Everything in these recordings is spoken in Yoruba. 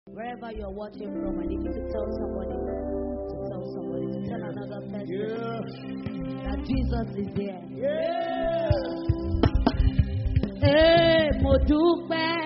Wherever you're watching from, I need you to tell somebody, to tell somebody, to tell another person Yeah. that Jesus is there. Yeah. Ee, mo dúpẹ́.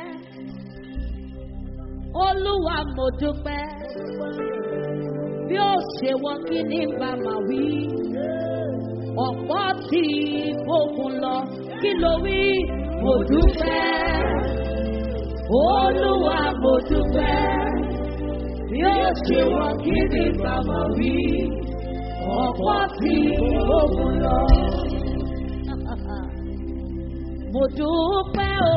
Olúwa mo dúpẹ́. Bí ó ṣe wọ́n kí ní bá máa wí. Ọ̀pọ̀ tí gbógun lọ, kí ló wí? Mo dúpẹ́. Olúwa mo dúpẹ́. Bí ó ṣe wọ́n kí ní bá máa wí. Ọ̀pọ̀ tí gbógun lọ. Mo dúpẹ́ o.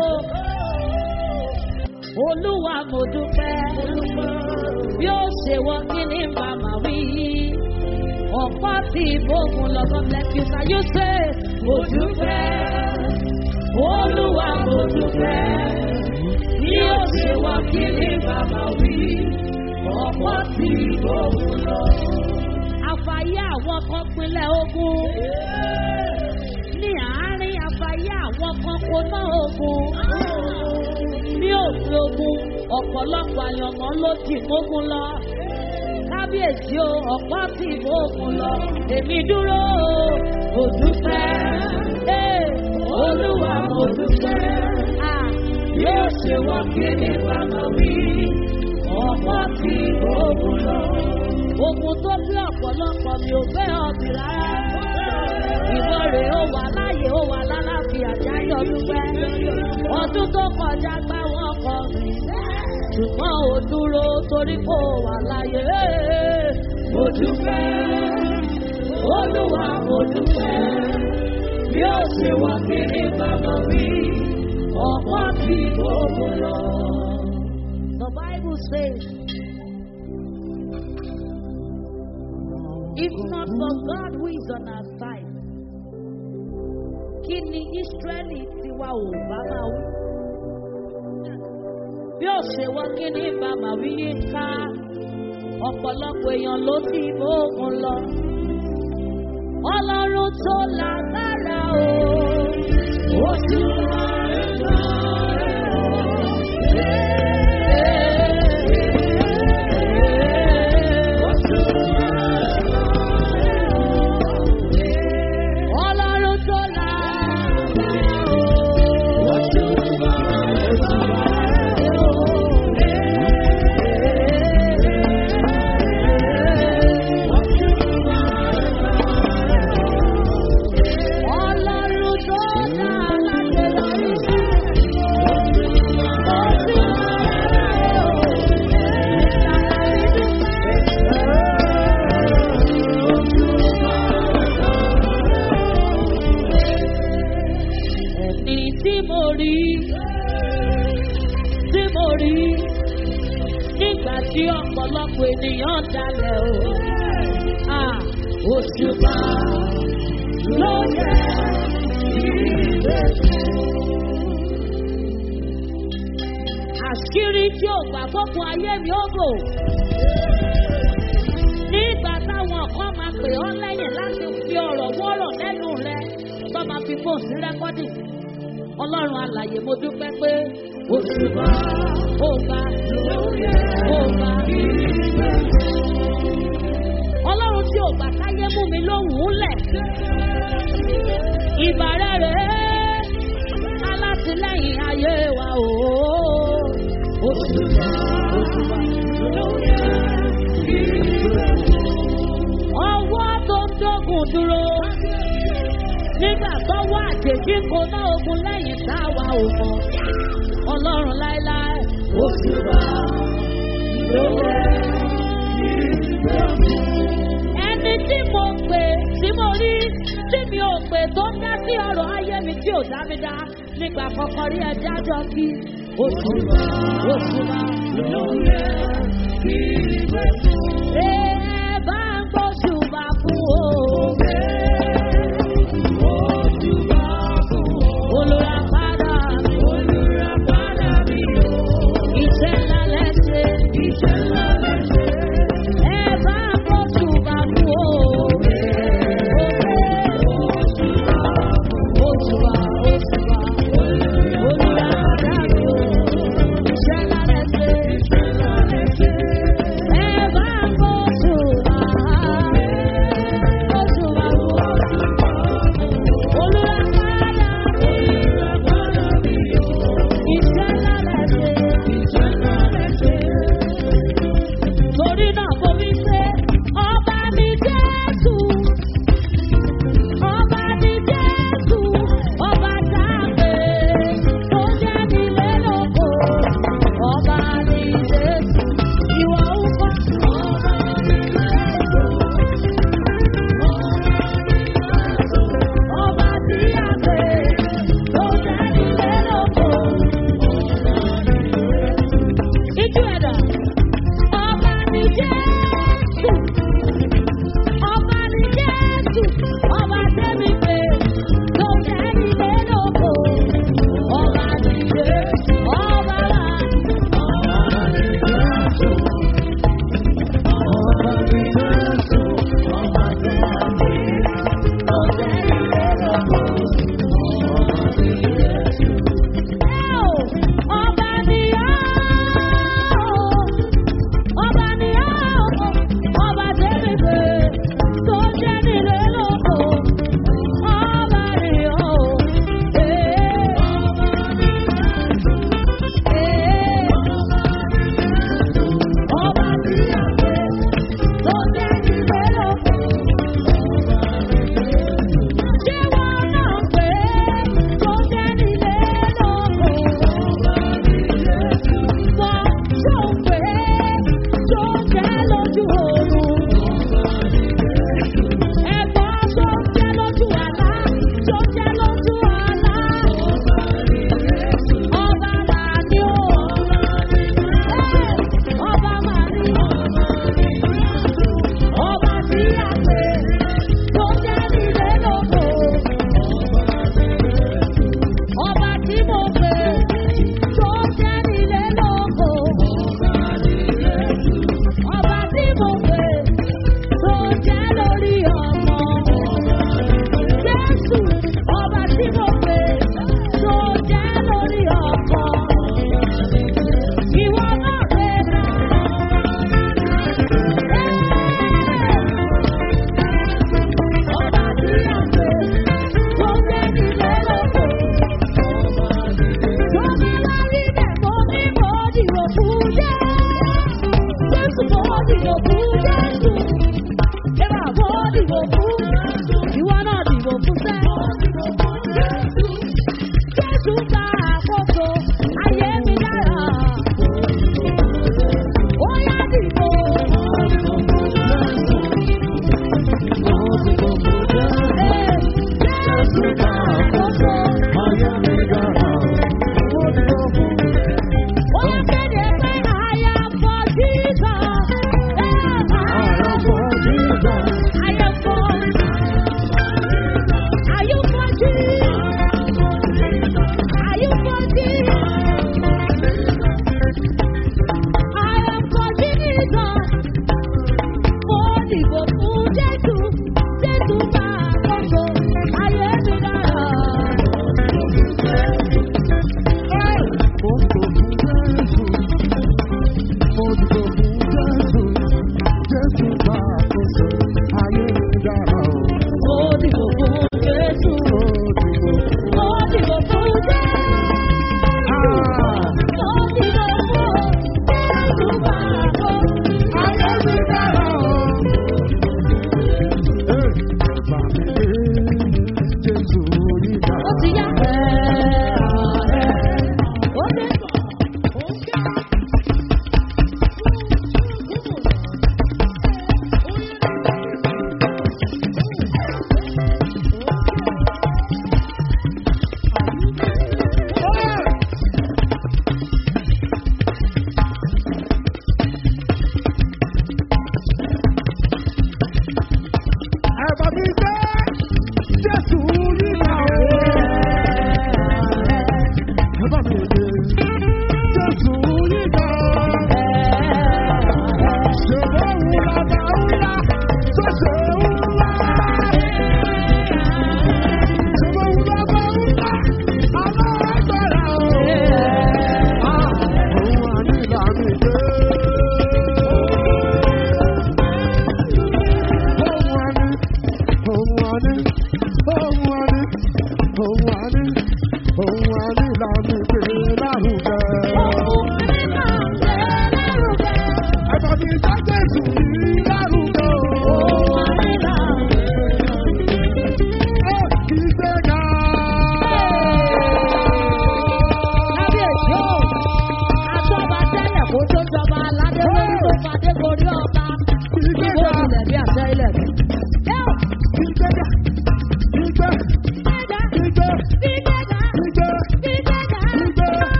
Olúwa mo dúpẹ́. Bí ó ṣe wọ́n kí ní màmá wí. Ọ̀pọ̀ tí ìbòkun lọ́gọ́ bless you. Can you say, Mo dúpẹ́. Olúwa mo dúpẹ́. Bí ó ṣe wọ́n kí ní màmá wí. Ọ̀pọ̀ tí ìbòkun lọ. Àfàyè àwọn kan pinlẹ̀ ogun ní àárín àfàyè àwọn kan kò ná ogun. Ní òfin ogun, ọ̀pọ̀lọpọ̀ àyànmọ́ ló ti mógun lọ. Kábíyèsí o, ọ̀pọ̀ ti mógun lọ. Èmi dúró o, kò dúpẹ́. Ee, Olúwa mo dúpẹ́. Ah, Yóò ṣe wọ́n kí ni bàbá wí. Ọ̀pọ̀ ti mógun lọ. Ogun tó bí ọ̀pọ̀lọpọ̀ mi ò fẹ́ ọ̀bì rárá ìwọ rè ó wà láàyè ó wà lálàáfíà jáyọ dúpẹ́ ọdún tó kọjá gbá wọn kọ mi ṣùgbọ́n ò dúró torí kò wà láàyè mo dúpẹ́ olúwa mo dúpẹ́ bí ó ṣe wà kiri bàbá mi ọ̀pọ̀ tí gbogbo lọ. The Bible says, if not for God who is on our side, kí ni Ísírẹ́lì tiwa ò bá máa wí? Bí ó ṣe wọ́n kí ni bàbá wí ní ká, ọ̀pọ̀lọpọ̀ èèyàn ló ti bóògùn lọ. Ọlọ́run tó lágbára o, ó sì wá ẹ̀ka Ọlọ́run tó lágbára o, ó sì wá Ọlọ́run tó dá aláṣẹ lórí ó sì Ẹni tí mo rí, tí mo rí, nígbà tí ọ̀pọ̀lọpọ̀ ènìyàn dalẹ̀ o. Ah, Òṣùpá ló yẹ àṣírí tí ò gbà fọ́kun ayé mi ó bò. Nígbà táwọn kan máa pè ọ́ lẹ́yìn láti fi ọ̀rọ̀ wọ́rọ̀ lẹ́nu rẹ, tó máa fi fóònù sí rẹ́kọ́dì. Ọlọ́run alàyè mo dúpẹ́ pé òṣùpá ó gbà ó gbà. Ọlọ́run tí ò gbà káyé mú mi lóhùn lẹ̀. Ìbàrẹ̀ rẹ̀ alátìlẹ́yìn ayé wa o. Òṣùpá òṣùpá ọwọ́ tó ń dógùn dúró. Nígbà tó wá àjèjì kò ná ogun lẹ́yìn táwa ò mọ̀. Ọlọ́run láéláé. Òṣùpá ẹni tí mo pè tí mo rí tí mi ò pè tó ń dá sí ọ̀rọ̀ ayé mi tí ò dá mi dá nígbà kọ́kọ́ rí ẹja jọ kí òṣùpá òṣùpá ló yẹ kí ìwé fún. ẹ bá ń gbóṣùpá fún o. Olùràpadà mi. Olùràpadà mi o. Iṣẹ́ ńlá lẹ́sẹ̀. Iṣẹ́ ńlá lẹ́sẹ̀. Ẹ bá ń gbóṣùpá fún o. Òṣùpá, òṣùpá. Olùràpadà mi o. Iṣẹ́ ńlá lẹ́sẹ̀. Ọba ni ọ́, ọba ni ọ́, ọba tẹ́lẹ̀ pé tó jẹ́ nílé lóko. Ọba ni ọ́, ee, ee, ọba tí a pè tó jẹ́ nílé lóko. Ṣé wọ́n náà pé tó jẹ́ nílé lóko? Wọ́n tó pé tó jẹ́ lójú oorun. Ẹ̀gbọ́n tó jẹ́ lójú àlá, tó jẹ́ lójú àlá. Ọba máa ní o. Ọba máa ní o. Ọba tí a pè tó jẹ́ nílé lóko. Ọba tí mo pè tó jẹ́ nílé lóko. Ọba tí mo pè tó jẹ́ lórí ọmọ. Jésù ọba tí mo pè tó jẹ́ lórí ọkọ. Ìwọ náà lè ra. Ọba tí a pè tó jẹ́ nílé lóko. Tó bá wá rí bẹ́ẹ̀ mo ní mo dìbò fún Jésù. Jésù mo dìbò fún Jésù. Ẹ̀rọ mo dìbò fún Jésù. Ìwọ náà dìbò fún sẹ́. Jésù gba àkóso ayé mi dára. Ó yá dìbò. Ee, Jésù gba àkóso. Ó yá kéde pé àyà fọ́ Jesus. Ẹ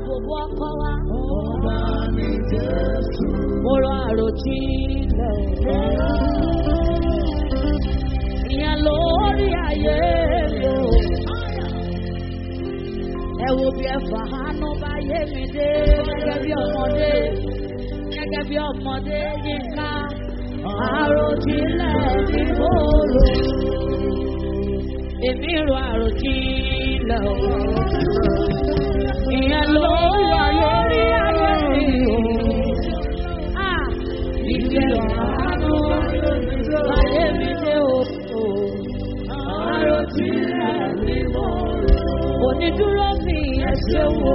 bòbò ọkọ wa. Ọba ní Jésù. Mo rọ àròjinlẹ̀ ìyẹn lórí ayé mi o. Ẹ wo bí ẹ fàánú bá yé mi dé gẹ́gẹ́ bí ọmọdé gẹ́gẹ́ bí ọmọdé yínká àròjinlẹ̀ ní mo rò. Èmi rò àròjinlẹ̀ o. Ìyẹn lórí ayé mi o. Ah, ìfẹ́ àánú ayé mi dé o. Àròjinlẹ̀ ní mo rò. Onídúró mi ẹ ṣe wo.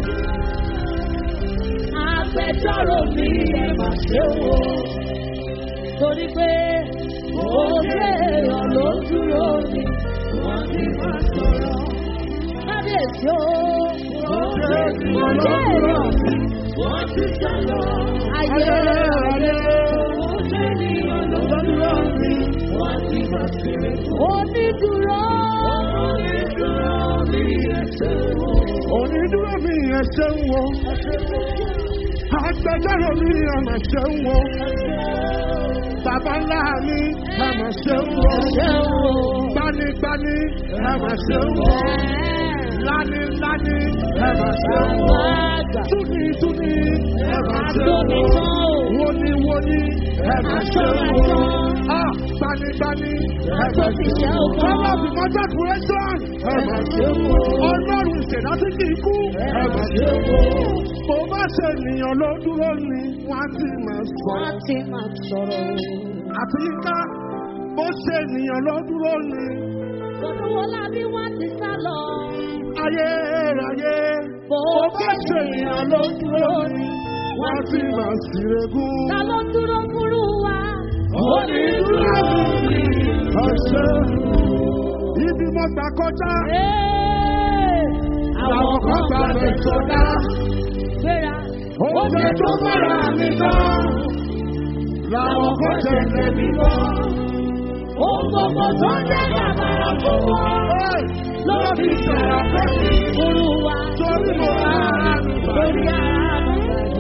Agbẹjọ́rò mi ẹ mà ṣe wo. Torí pé òkè èèyàn ló dúró mi. Wọ́n ti máa sọ̀rọ̀. Kábíyèsí o. Òkè èèyàn wọ́n ti sọ̀rọ̀. Ayé ayé. Òkè èèyàn ló dúró mi. Wọ́n ti máa sọ̀rọ̀. Onídúró. Onídúró mi ẹ ṣe wo. Onídúró mi ẹ ṣeun wo. Agbẹjọ́rò mi ọmọ ṣeun wo. Bàbá ńlá mi ọmọ ṣeun wo. Ṣé o? Gbanigbani ọmọ ṣeun wo. Lánilání ọmọ ṣeun wo. Àgbà. Túni túni ọmọ ṣeun Àtòmí wo. tán o. Woni woni ọmọ ṣeun wo. Ah, Gbanigbani ọmọ Àtòmí ṣeun ṣe wo. o kọ́. Ọlọ́run fi mọ́tò kúrẹ́sán ọmọ ṣeun wo. Ọlọ́run ìṣẹ̀dá tí kì í kú ọmọ ṣeun wo. Bó bá ṣe ènìyàn ló dúró ni wọ́n á ti máa sọ. Wọ́n ti máa sọ̀rọ̀ o. Àti yíká bó ṣe ènìyàn ló dúró ni Olówó lábí wọ́n ti sá lọ. ayérayé. Bó Bó bá ṣe ènìyàn ló dúró ni wọ́n á ti máa ṣìrègùn. Ta ló dúró fúrú wa? Onídúró mi ọ̀ṣẹ́. Ibi mo gbà kọjá. Ee, Àwọn kan gbà bẹ̀ sọdá. gbéra. Oúnjẹ tó bára mi tán. Làwọn kan tẹ̀lé mi bọ́. Ohun gbogbo tó ń jẹ́ bàbàrà fún wọn. Ló fi sọ̀rọ̀ pé kí Fúrú wa. torí mo rà á Lórí ara mi.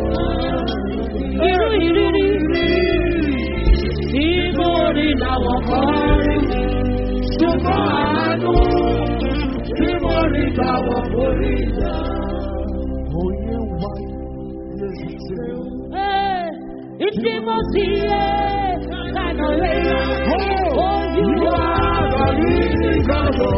Irú ìrírí tí mo rí làwọn kan rí. Ṣùgbọ́n àánú tí mo rí gbà wọ́n kò rí gbà. Oyè wa lè ṣe. Ee, Ìdí mo sì yé kànà rẹ̀. Ojú wa. Àgbàrí ìgbàgbọ́.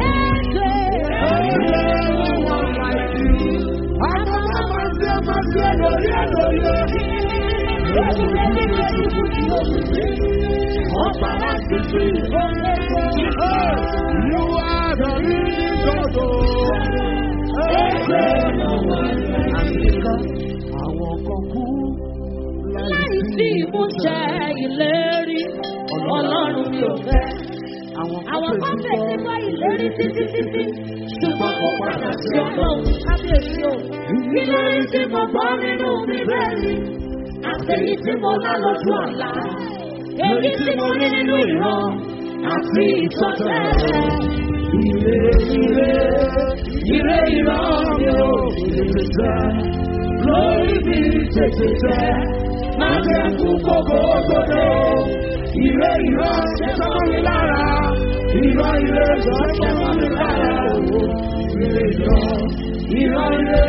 Láìsí ìmúṣẹ ìlérí, Ọlọ́run mi ò fẹ́. Àwọn kan fẹ́ ti gbọ́ ìlérí títí títí, ṣùgbọ́n kò padà sí ọlọ́run kábíyèsí o. Ìlérí tí mo gbọ́ nínú bíbélì, àtẹ̀yí tí mo lá lójú àlá. Èyí tí mo rí nínú ìran, àti ìtọ́tẹ̀lẹ̀. Ire ire ire ìran mi ò tètè jẹ́. Lórí mi tètè jẹ́. Má jẹ́ kú kókó gbọdọ̀. Ire ìran ṣe tán mi lára. Ìran ire ṣe tán mi lára. Ire ìran ìran ire.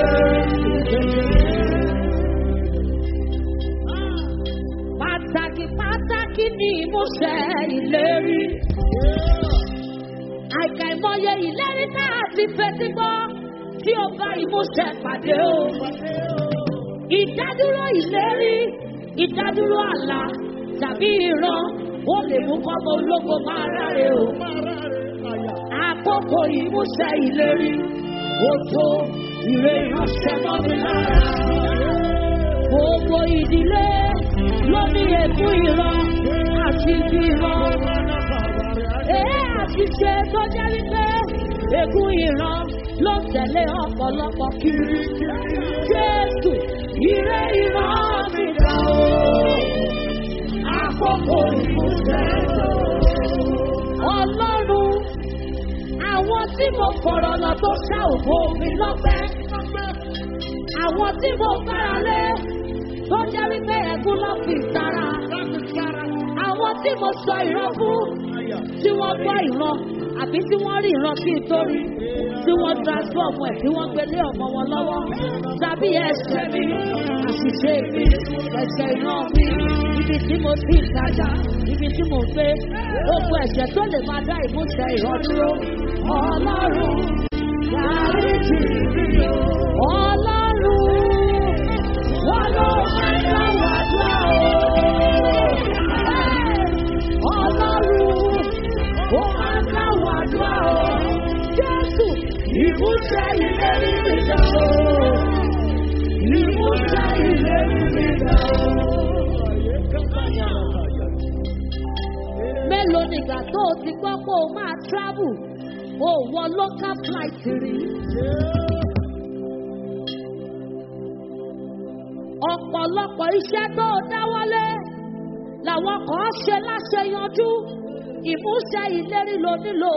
Pàtàkì pàtàkì ni ìmúṣẹ ìlérí. Àìkàìmọye ìlérí tá a ti fetí gbọ́ tí ó bá ìmúṣẹ pàdé o. Ìdádúró ìlérí, ìdádúró àlá tàbí ìran ó lè mú kọ́mọ ológo máa ráre o. Àkókò ìmúṣẹ ìlérí, ó tó ìrè ìránṣẹ́ mọ́ mi lára. Gbogbo ìdílé ló ní èkú ìran àti ibi ìran. Èé àti ṣe tó jẹ́ wípé èkú ìran ló ń tẹ̀lé ọ̀pọ̀lọpọ̀ kiri. Jésù ìré ìran mi dà o. Àkókò ìmúṣẹ lọ. Ọlọ́run àwọn tí mo fọ̀rọ̀ lọ tó ṣá òfò mi lọ́pẹ́. Àwọn tí mo gbára lé tó jẹ́ wípé ẹ̀gún ló fi sára. Àwọn tí mo sọ ìran fún tí wọ́n gbọ́ ìran àbí tí wọ́n rí ìran kí n tó rí tí wọ́n transform ẹ̀ tí wọ́n gbélé ọmọ wọn lọ́wọ́ tàbí ẹsẹ̀ mi àṣìṣe mi ẹsẹ̀ ìran mi ibi tí mo ti ń tajà ibi tí mo gbé gbogbo ẹ̀jẹ̀ tó lè máa dá ìmúṣẹ ìran dúró ọlọ́run dáríjì mi o ọlọ́run wọ́n ló máa ń dá wàdúrà o ọlọ́run ó máa ń dá wàdúrà o jésù ìmúṣẹ ìlérí mi dá o ìmúṣẹ ìlérí mi dá o. mélòó nìgbà tó o ti gbọ́ pé o máa travel o wọ local flight rí. ọ̀pọ̀lọpọ̀ iṣẹ́ tó o dáwọ́lé làwọn kan ṣe láṣeyanjú ìmúṣẹ ìlérí ló nílò.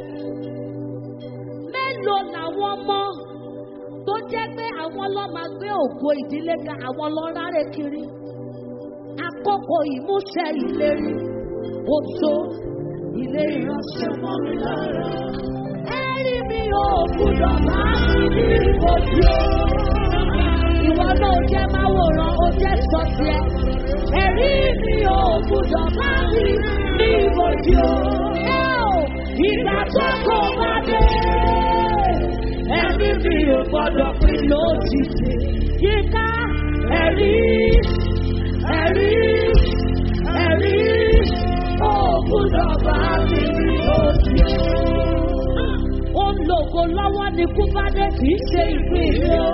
mélòó làwọn ọmọ tó jẹ́ pé àwọn lọ́ máa gbé ògo ìdílé ga àwọn lọ́ rárẹ̀ kiri. àkókò ìmúṣẹ ìlérí ó tó ilé ìránṣẹ́ mọ́ mi lára. ẹ̀rí mi ò gbúdọ̀ bá mi ní ojú o. ìwọ náà jẹ́ máa wòran ó jẹ́ sọ tiẹ̀. ẹ̀rí mi ò gbúdọ̀ bá mi ní ojú o. ẹ ò ìgbà tó kò bá dé. ẹ̀rí mi ò gbọ́dọ̀ pín lójijì. yíká ẹ̀rí ẹ̀rí ẹ̀rí ó gbúdọ̀ bá mi ní ojú o. ó ń lo ògo lọ́wọ́ ní kúbádé kì í ṣe ìpín ilé o.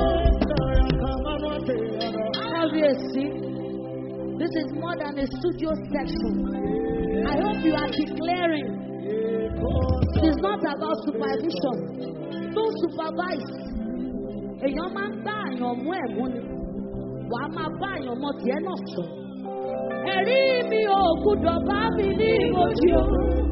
Kábíyèsí, this is more than a studio section. I hope you are declaring. It is not about supervision. Don't supervise. Èèyàn máa ń bá àyàn mú ẹ̀mú ni. Wà á máa bá àyàn mọ tiẹ̀ náà sọ. Ẹ̀rí mi ò gbúdọ̀ bá mi ní ìmọ̀jì o.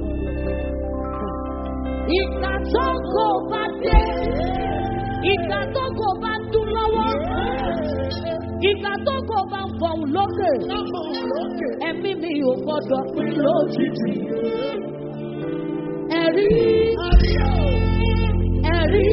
Ìgbà tó kò bá dé. Ìgbà tó kò bá dún lọ́wọ́. Ìgbà tó kò bá ń fọ̀hún lókè. Ẹ̀mí mi ò gbọ́dọ̀ pín lójijì. Ẹ̀rí. Ẹ̀rí.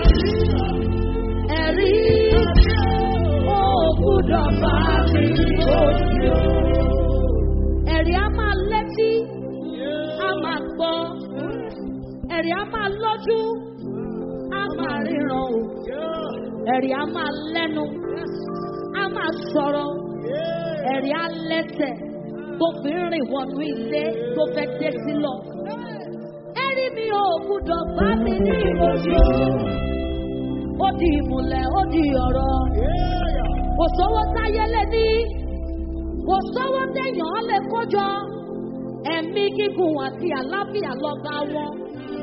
Ẹ̀rí. Ó gbúdọ̀ bá mi lójijì. Ẹ̀rí á máa létí. Á máa gbọ́. Ẹ̀rí á máa lójú. Á máa ríran o. Ẹ̀rí á máa lẹ́nu. Á máa sọ̀rọ̀. Ẹ̀rí á lẹ́sẹ̀ tó fi ń rìn wọnú ilé tó fẹ́ dé sí lọ. Ẹ̀rí mi ò gbúdọ̀ bá mi ní ìmọ̀jọ́. Ó di ìmùlẹ̀, ó di ọ̀rọ̀. Kò sówó táyé lé ní. Kò sówó téèyàn lè kójọ. Ẹ̀mí gígùn àti àlàáfíà lọ́gá wọn.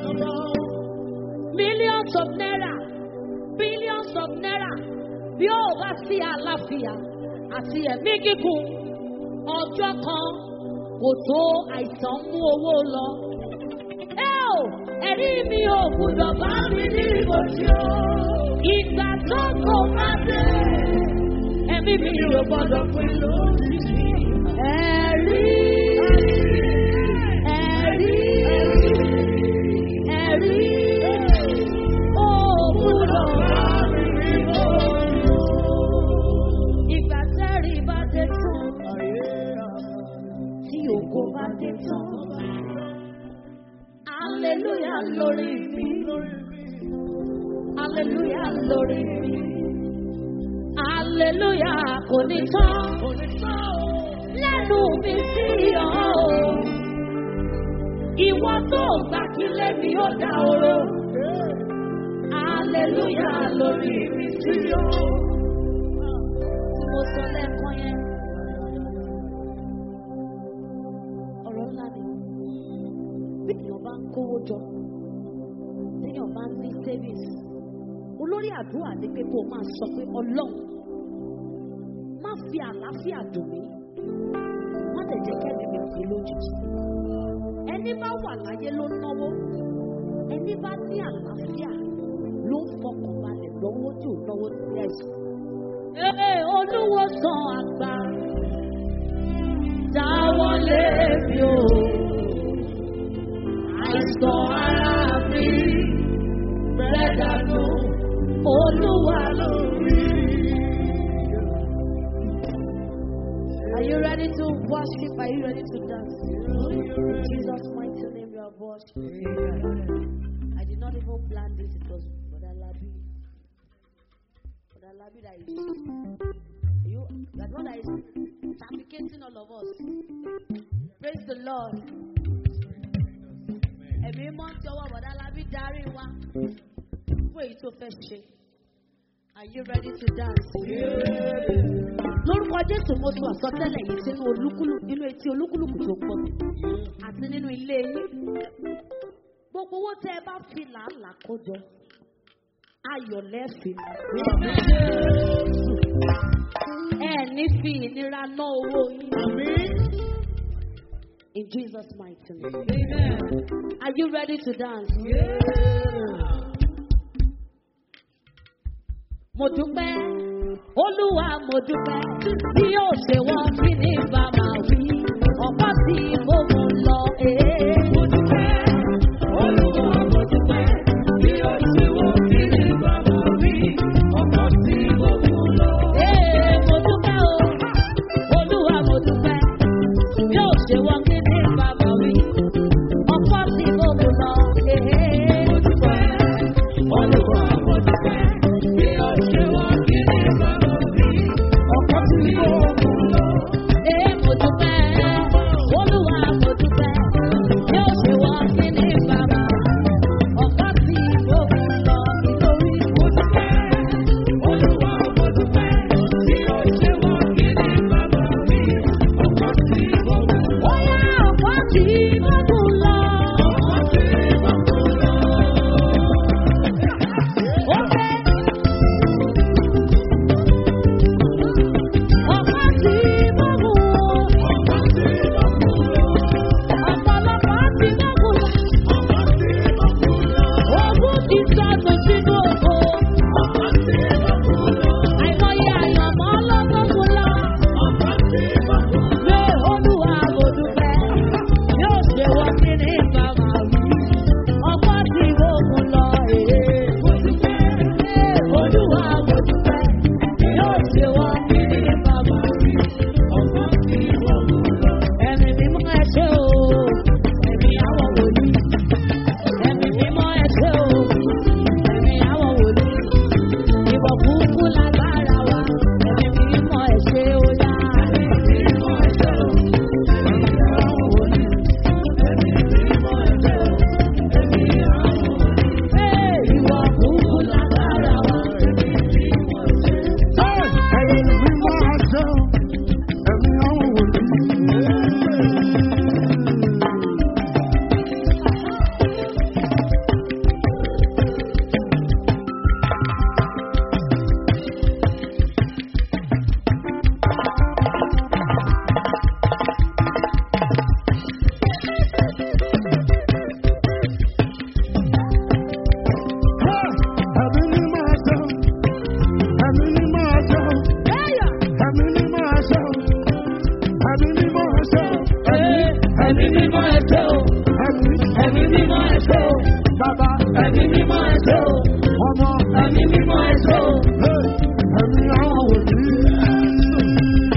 Millions of naira, billions of naira. Bí ó bá sí àlàáfíà àti ẹ̀mí gígùn, ọjọ́ kan kò tó àìsàn mú owó lọ. Ẹ ò ẹ̀rí mi ò gbúdọ̀ bá mi ní ìbòjì o. Ìgbà tó kò bá dé, ẹ̀mí mi ò gbọ́dọ̀ pín lójijì. Ẹ̀rí. Ẹ̀rí. Ẹ̀rí. Ó gbúdọ̀ bá mi ní ìbòjì o. Ìgbà tẹ́rì bá dé tán tí ògo bá dé tán. Aleluya lórí mi. Aleluya lórí mi. Aleluya kò ní tán. Lẹ́nu mi sí ọ̀ o. Ìwọ tó gbà kí lẹ́mi ó dá oró. Aleluya lórí mi sí ọ̀. Tí mo sọ lẹ́ẹ̀kan yẹn. ọ̀rọ̀ ńlá ni bí èèyàn bá ń kówó jọ téèyàn bá ń ní savings olórí àdúrà ni pé kó o máa sọ pé ọlọ́run má fi àlàáfíà dùn mí má lè jẹ́ kẹ́mi mi pé lójijì ẹni bá wà láyé ló náwó ẹni bá ní àlàáfíà ló ń fọkàn balẹ̀ lọ́wọ́ tí ò náwó sí ẹ̀sùn Ee, olúwo sàn àgbà. Dáwọ́lé mi o. Àìsàn ara mi. Bẹ́ẹ̀ dànù. Olúwa lórí. Are you ready to worship? Are you ready to dance? In Jesus' mighty name, you are worshiping. I did not even plan this. It was Brother Labi. Brother Labi that is. You, that one that is trafficking all of us. Praise the Lord. Ẹ̀mí mọ́ tí ọwọ́ Brother Labi darí wa fún èyí tó fẹ́ ṣe. Are you ready to dance? Lórúkọ Jésù mo sọ àsọtẹ́lẹ̀ yìí sínú olúkúlùkù nínú etí olúkúlùkù tó pọ̀ àti nínú ilé yín. Gbogbo owó tẹ́ ẹ bá fi làálàá kó jọ, ayọ̀ lẹ́ẹ̀fì. Ẹ ní fi ìnira ná owó yín. In Jesus' mighty name. Are you ready to dance? Mo dúpẹ́, Olúwa mo dúpẹ́, bí yóò ṣe wọ́n kí ní bàbá wí, ọ̀pá tí mo mú lọ. ee. Mo dúpẹ́, Olúwa mo dúpẹ́, bí yóò ṣe wọ́n kí ní bàbá wí, ọ̀pá tí mo mú lọ. Ee, mo dúpẹ́ o, Olúwa mo dúpẹ́, bí yóò ṣe wọ́n kí ní bàbá wí, ọ̀pá tí mo mú lọ. Ee, mo dúpẹ́, Olúwa mo dúpẹ́, bí yóò ṣe wọ́n kí ní bàbá wí, ọ̀pá tí mo mú lọ. Ee, mo dúpẹ́, Olúwa mo dúpẹ́, bí yóò ṣe wọ́n kí ní bàbá ọ̀pá tí mo mú lọ nítorí mo dúpẹ́. Olúwa mo dúpẹ́, bí yóò ṣe wọ́n kí ní bàbá mi, ọ̀pá tí mo mú lọ. Ó yá ọ̀pá tí mo mú lọ. Ọ̀pá tí mo mú lọ. Ó fẹ́. Ọ̀pá tí mo mú. Ọ̀pá tí mo mú lọ. Ọ̀pọ̀lọpọ̀ tí mo mú lọ. Ọ̀pá tí mo mú lọ. Ogún ti sọnù sínú oko. Ọ̀pá tí mo mú lọ. Àìmọye àyànmọ́ lọ́gbọ́n mú lọ. Ọ̀pá tí mo mú lọ. Lé olúwa mo dúpẹ́. Yóò ṣe wọ́n kí ní bàbá wí. Ọ̀pá tí mo mú lọ. Èé mo dúpẹ́. Olúwa mo dúpẹ́. Yóò ṣe wọ́n kí ní bàbá wí. Ọ̀pá tí mo mú lọ. Ẹ̀mí mímọ́ ẹ ṣé o. Ẹ̀mí àwọn wòlíì. Ẹ̀mí mímọ́ ẹ ṣé o. Ẹ̀mí àwọn wòlíì. Ìwọ̀ kúkú lágbára wa. Ẹ̀mí mímọ́ ẹ ṣé o yá. Ẹ̀mí mímọ́ ẹ ṣé o. Ẹ̀mí àwọn wòlíì. Ẹ̀mí mímọ́ ẹ ṣé o. Ẹ̀mí àwọn wòlíì. Ee, ìwọ̀ kúkú lágbára wa. Ẹ̀mí mímọ́ ẹ ṣé o. Ẹ̀yin mímọ́ àṣẹ, ẹ̀mí àwọn wòlíì. Ẹ̀mí mímọ́ àṣẹ, ẹ̀mí mímọ́ àṣẹ, Bẹ́ẹ̀yà. ẹ̀mí mímọ́ àṣẹ, ẹ̀mí mímọ́ àṣẹ, Ee, ẹ̀mí mímọ́ ẹ ṣé o. ẹ̀mí Ẹ̀mí mímọ́ ẹ ṣé o. bàbá Ẹ̀mí mímọ́ ẹ ṣé o. ọmọ Ẹ̀mí mímọ́ ẹ ṣé o. ẹ̀mí àwọn wòlíì.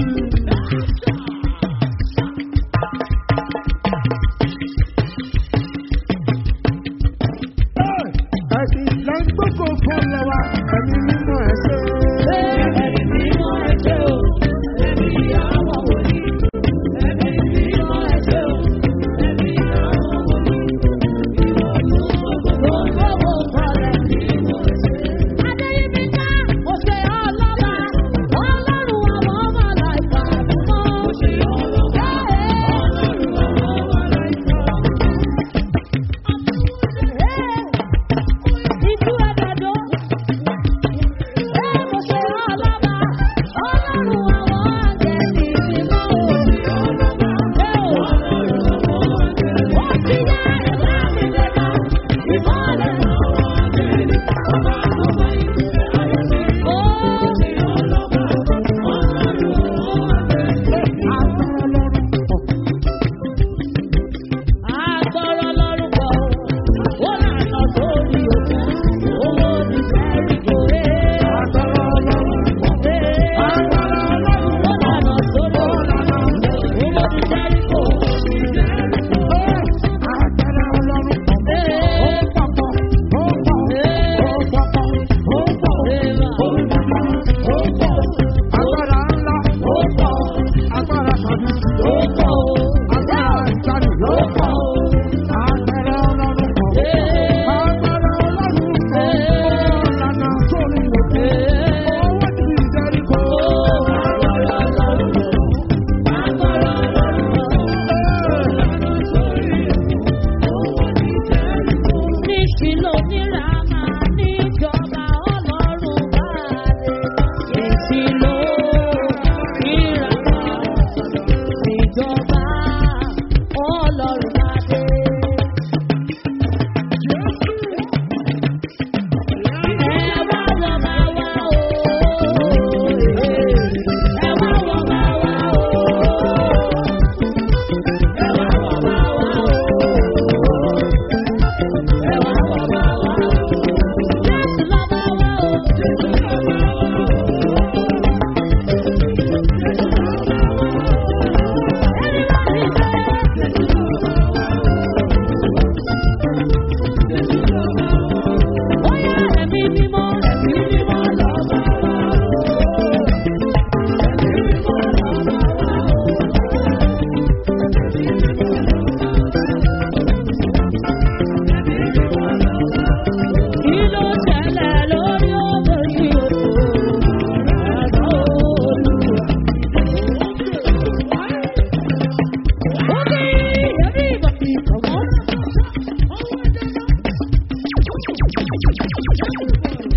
Ẹ̀sìn lẹ́gbọ́kọ̀ fọlọ́ wa, ẹ̀mí mímọ́ ẹ̀ṣẹ́. Ẹ̀mí mímọ́ ẹ ṣé o. Ẹ̀mí àwọn wòlíì. Ẹ̀mí mímọ́ ẹ ṣé o. Ẹ̀mí àwọn wòlíì. Ìwọ ló gbogbo gbogbo kọlẹ̀ mímọ́ ẹ ṣé. Adéyínká, ó ṣe ọlọ́ba, ọlọ́run àwọn ọmọ láìpẹ́ àdúgbò. Ó ṣe ọlọ́ba, ọlọ́run àwọn ọmọ láìpẹ́ àdúgbò. Ìjú àgbàdo.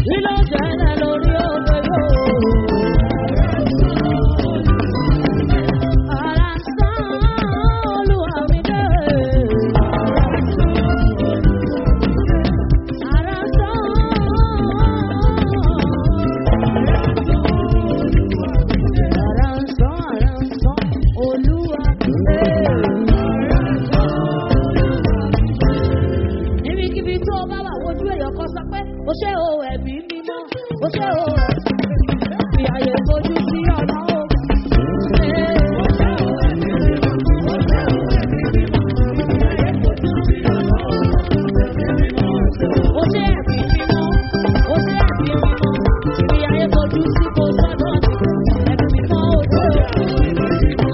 Kí ló ṣẹlẹ̀ lórí òde yóò? Ara ń sán olúwa mi dé. Ara ń sán. Ara ń sán, ara ń sán olúwa mi dé. Níbikíbi tó o bá wà wojú èèyàn kan sọ pé o ṣé o ẹ̀mí mímọ́, o ṣé o fi àyè fojú sí ọ̀nà o. O ṣé ẹ̀mí mímọ́, o ṣé ẹ̀mí mímọ́, fi àyè fojú sí kò sọ́dọ̀ ẹ̀mí mímọ́ o ṣé o.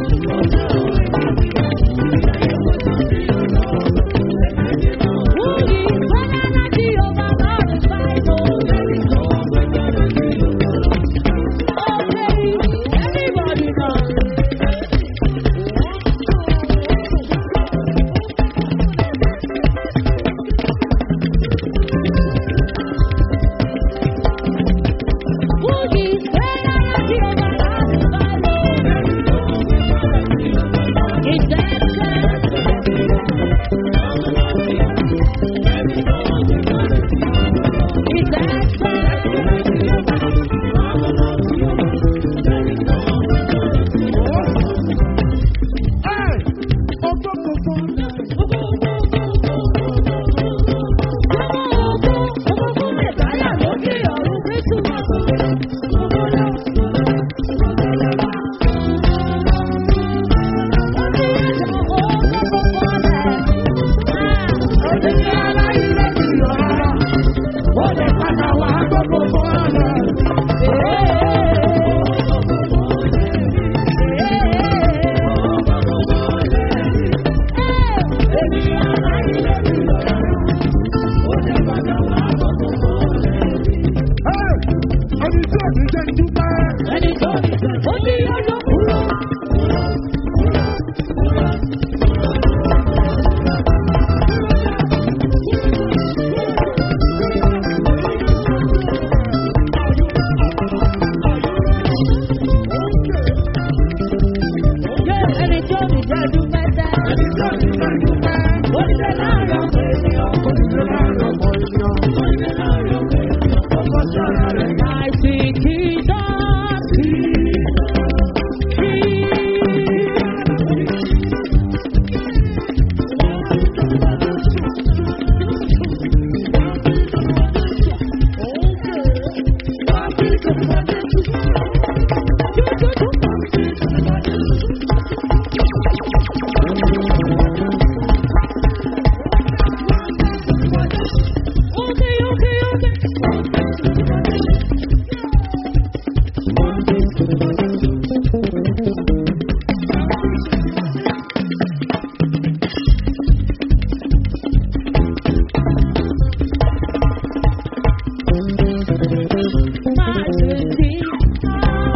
Who is better than Jehovah God is Bible? Okay, everybody now. Who is better than Jehovah God is Bible? Is that Is that Ẹni tó ní ó ní ọjọ́ kúrò. Yé ẹni tó ní jẹ́ dúpẹ́ tẹ́. Ó ní ṣe láàrin ọmọ ènìyàn. I see Jesus. Okay, okay, okay. My city,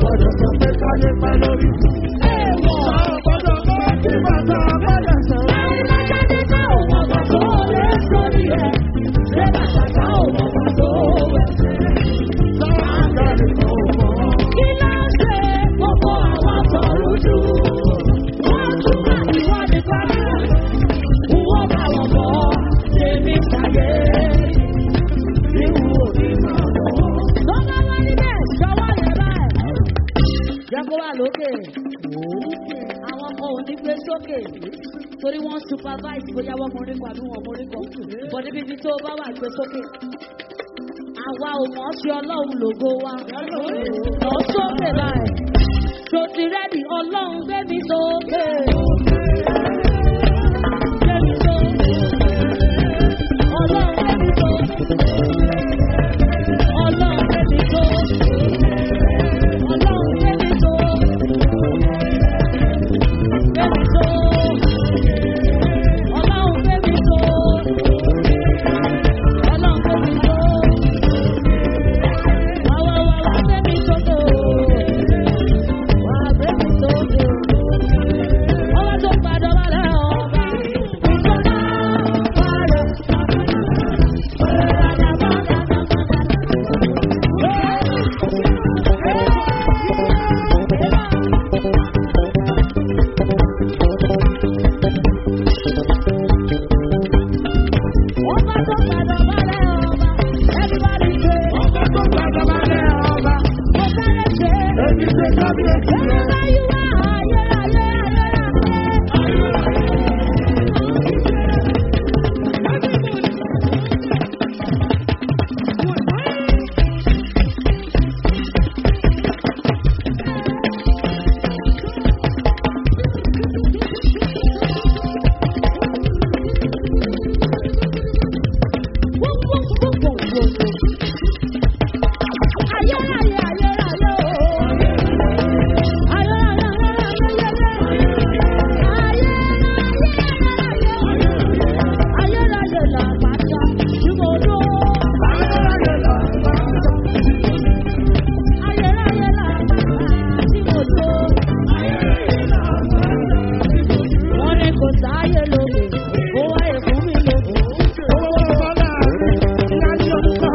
gbọ́dọ̀ sọ pé káyé pẹ́ lórí. Èèwọ̀. A ò gbọ́dọ̀ mọ kí bàtà bọ́lẹ̀ sàn. Láyé lọ́jọ́ ní ká ò mọ̀ bàtà ó lé sórí ẹ̀. Ṣé bàtà ká ò mọ̀ bàtà ó wẹ̀ sí? Sáàgà nìkan ò mọ̀. Kí ló ń ṣe gbogbo àwọn sọ̀rọ̀ jù? Wọ́n tún bá ìwádìí pàdé. Wọ́n bá wọn bọ̀ tèmi ṣàyè. Níwò ní máa lọ. Lọ́lá wá níbẹ̀ ṣọwọ́ yẹn báyìí. Jẹ́ kó wà lókè. Àwọn ọmọ ò ní gbé sókè. Torí wọ́n supervise bóyá wọ́n morí kan àbí wọ́n morí kan. Bọ̀ níbi tí tó bá wà gbé sókè. Àwa ò mọ̀ ọ́ sí ọlọ́run lògo wa. Lọ sókè báyìí. Ṣòtì rẹ́dì ọlọ́run gbé mi sókè. Gbé mi sókè. Ọlọ́run gbé mi sókè. Ọlọ́run gbé mi sókè. Ọlọ́run gbé mi sókè. Gbé mi sókè. Ọlọ́run gbé mi sókè. Ọlọ́run gbé mi sókè. Wá wá wá wá gbé mi sókè o. Wá gbé mi sókè o. Ọwọ́ tó padà wá lẹ́ ọba. Ìjọba padà. Padà padà padà. Ọba tó padà wá lẹ́ ọba. Everybody say, Ọba tó gbàdọ̀ bá lẹ̀ ọba. mo fẹ́rẹ̀ ṣe. Èmi ṣe kábíyèsí lọ. Wherever you are, ayérayé, ayérayé. Ayérayé, ayérayé, oh. Ayérayé, ayérayé, ayérayé. Ayérayé làpáta tí mo dó. Ayérayé lọ. Ayérayé làpáta tí mo dó. Wọ́n ní kò sáyé lóde, ó wáyé fún mi lóde. Owó bọ́lá ìyá ní ọ̀pá.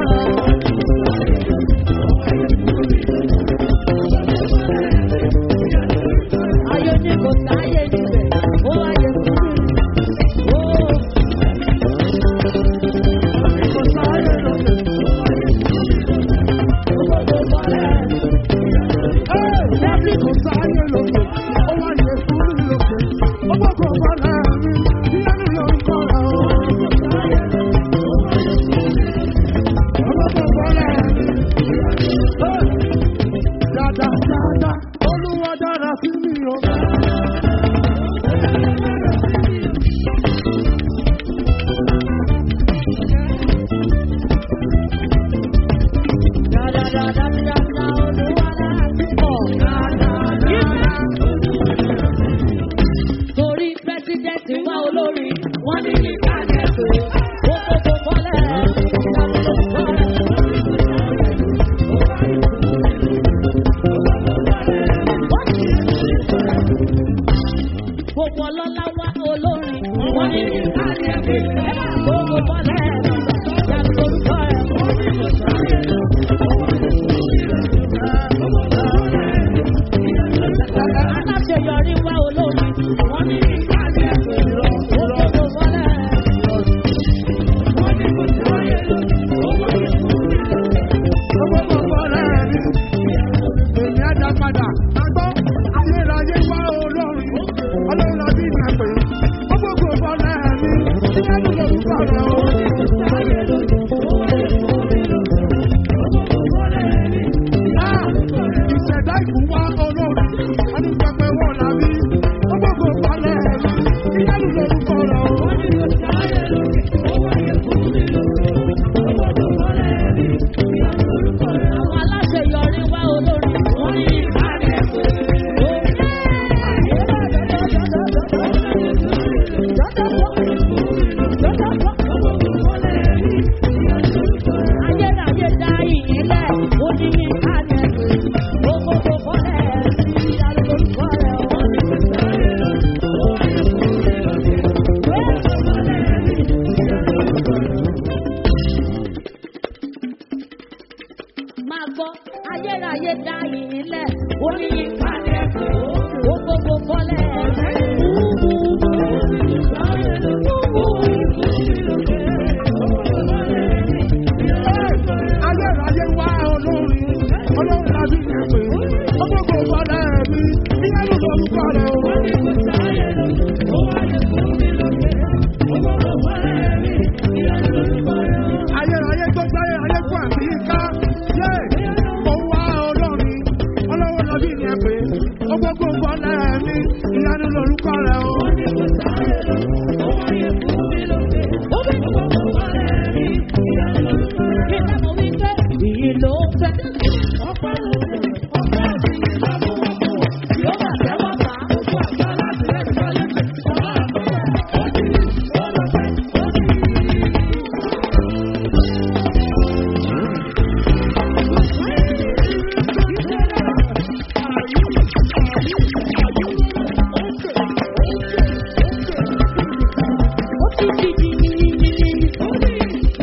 Ayé ní kò sáyé níbẹ̀, ó wáyé fún mi. Ó Kò sáré lóde. gbogbo bọ́lẹ̀. Dábì kò sáré lóde. Ó wá yẹ fún mi lóde. Ó gbọ́dọ̀ bọ́lá mi. Ìyá ní ọ̀pá. Ọgbọ́dọ̀ bọ́lá mi. Dada dada Olúwa dára sí mi o. Dáadáadáadáa olúwa láti pọ̀. Torí pẹ́sidẹ́ntì wá olórí, wọ́n ní ní kájẹ́sì. Ó kókó bọ́lẹ̀, ìdàgbò bọ́lẹ̀. Gbogbo ọlọ́lá wá olórin, wọ́n ní ní kájẹ́sì. Gbogbo bọ́lẹ̀, ìdàgbò bọ́lẹ̀. Aláṣeyọrí wá olórin, wọ́n ní ní kájẹ́sì. Gbogbo bọ́lẹ̀. Ọgbọ́dọ̀ bọ́lá mi. Èmi á dá padà. Agbọ́ ayérayé wá olórin. Ọlọ́run àbí mi àpè. Ọgbọ́dọ̀ bọ́lá mi. Ìyá ní lórúkọ rẹ̀ o. Ah! Ìṣẹ̀dá ìkú wá olórin. Wọ́n ní pẹpẹ wọ̀ làbí. Ọgbọ́dọ̀ bọ́lá mi. Ìyá ní lórúkọ rẹ̀ o. Àwọn aláṣeyọrí wá olórin, wọ́n ní ní kájẹ́sì. Ayérayé dá ìyìnlẹ̀, ó ní ní kájẹ́sì. Gbogbo gbogbo yín pàdé ẹ̀kọ́. Ó gbogbo fọ́lẹ̀ ẹ̀rẹ́. Ayérayé wá olórin, olórin láti yẹn pé, ọgbọ́gbọ́ fọlẹ́ mi, ìyá ló sọ orúkọ rẹ̀ o. Ayérayé tó gbáyé ayé fún àmì ká, yé, ó wá olórin, olórin láti yẹn pé, ọgbọ́gbọ́ fọlẹ́ mi, ìyá ló sọ orúkọ rẹ̀ o. Ìdámọ̀ wípé ìyìn ló ń fẹ́. Ọ̀pọ̀ yóò bà tẹ́wọ́ bá. Ó ti di di di di di di.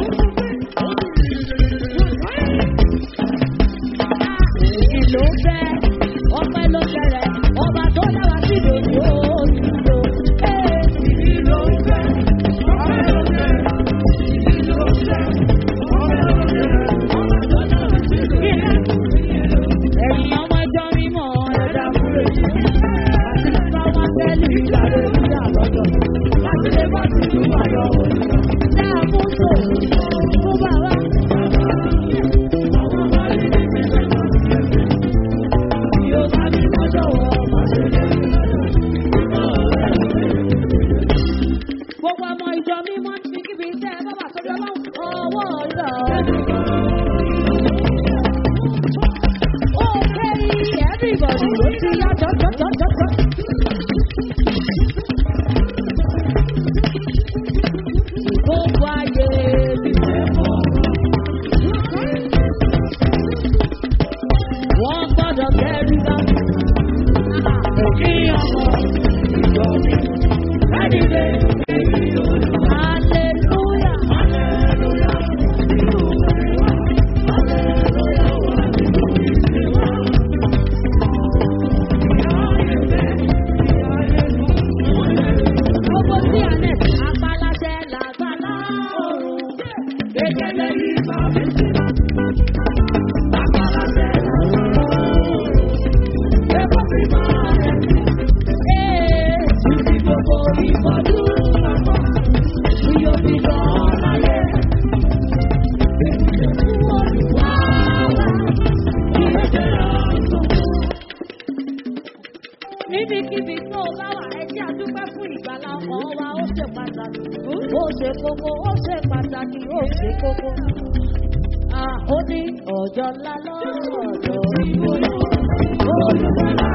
Ìyìn ló ń fẹ́. Ọpẹ́ ló bẹ̀rẹ̀. Ọba tó dára sí lòdì ó ti lò. Ìyìn ló ń fẹ́. Ẹ̀yin ọmọ ẹjọ́ mímọ́ ẹ̀dá múlò yìí. Àti bá wọn tẹ́lẹ̀ ìgbàlè nígbà lọ́dọ̀. Láti lè bá ti lù ayọ̀ òní. Dáa fún tò fún bàbá. Yóò bá mi lọ́jọ́ wọ̀ ọ́ Gbogbo ọmọ ìjọ mímọ́ ti kíbi tẹ́ ẹ bábà sórí ọlọ́run ọwọ́ rẹ̀ Okay, everybody, ó ti yá jọ́jọ́jọ́jọ́. Gbogbo ayé mi wọ́n gbọ́dọ̀ kẹ́rù bá òkè ọmọ ìjọ mi. Kádìdé, hallelujah, gbogbo tí a lẹ̀ apaláṣẹ làgbàlá ọ̀run. Kékeré yìí bá mi sí. Apaláṣẹ làgbàlá ọ̀run. Ẹ̀kọ́ mi máa rẹ̀ sí. Ee, títí gbogbo ìbọ̀dú àpọ̀. Iyọ̀ fi lọ láyé. Olùwà wá, kí ló dé ọ̀sán? níbikíbi tó o bá wà ẹ jẹ́ àdúpẹ́ fún ìgbàlá ọkọ̀ wa ó ṣe pàtàkì ó ṣe kókó ó ṣe pàtàkì ó ṣe kókó. Ah, ó ní ọjọ́ ńlá lọ́dọ̀ ìwòye olùkọ́lá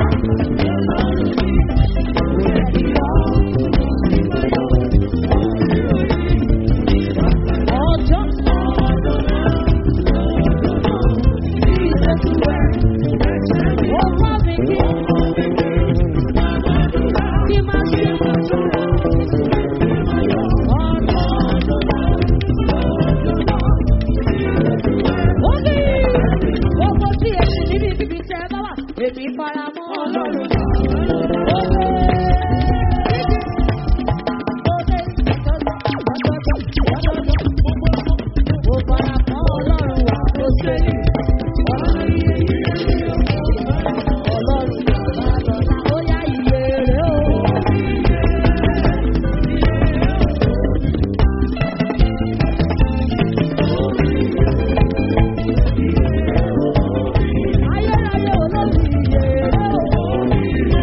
ọjọ́ ńlá ó bá mi kí kí má ṣe ó ní gbogbo tí èsì níbi ibi tẹ ẹ bá wà èmi fara mọ́ ọlọ́run. Ó lé. Ó lé. Mo fara mọ́ ọlọ́run wà ó ṣe ní. Ọlọ́run bàbá lọ́la ó yá iye rẹ̀ o. Ayérayé olórí iye rẹ̀ o.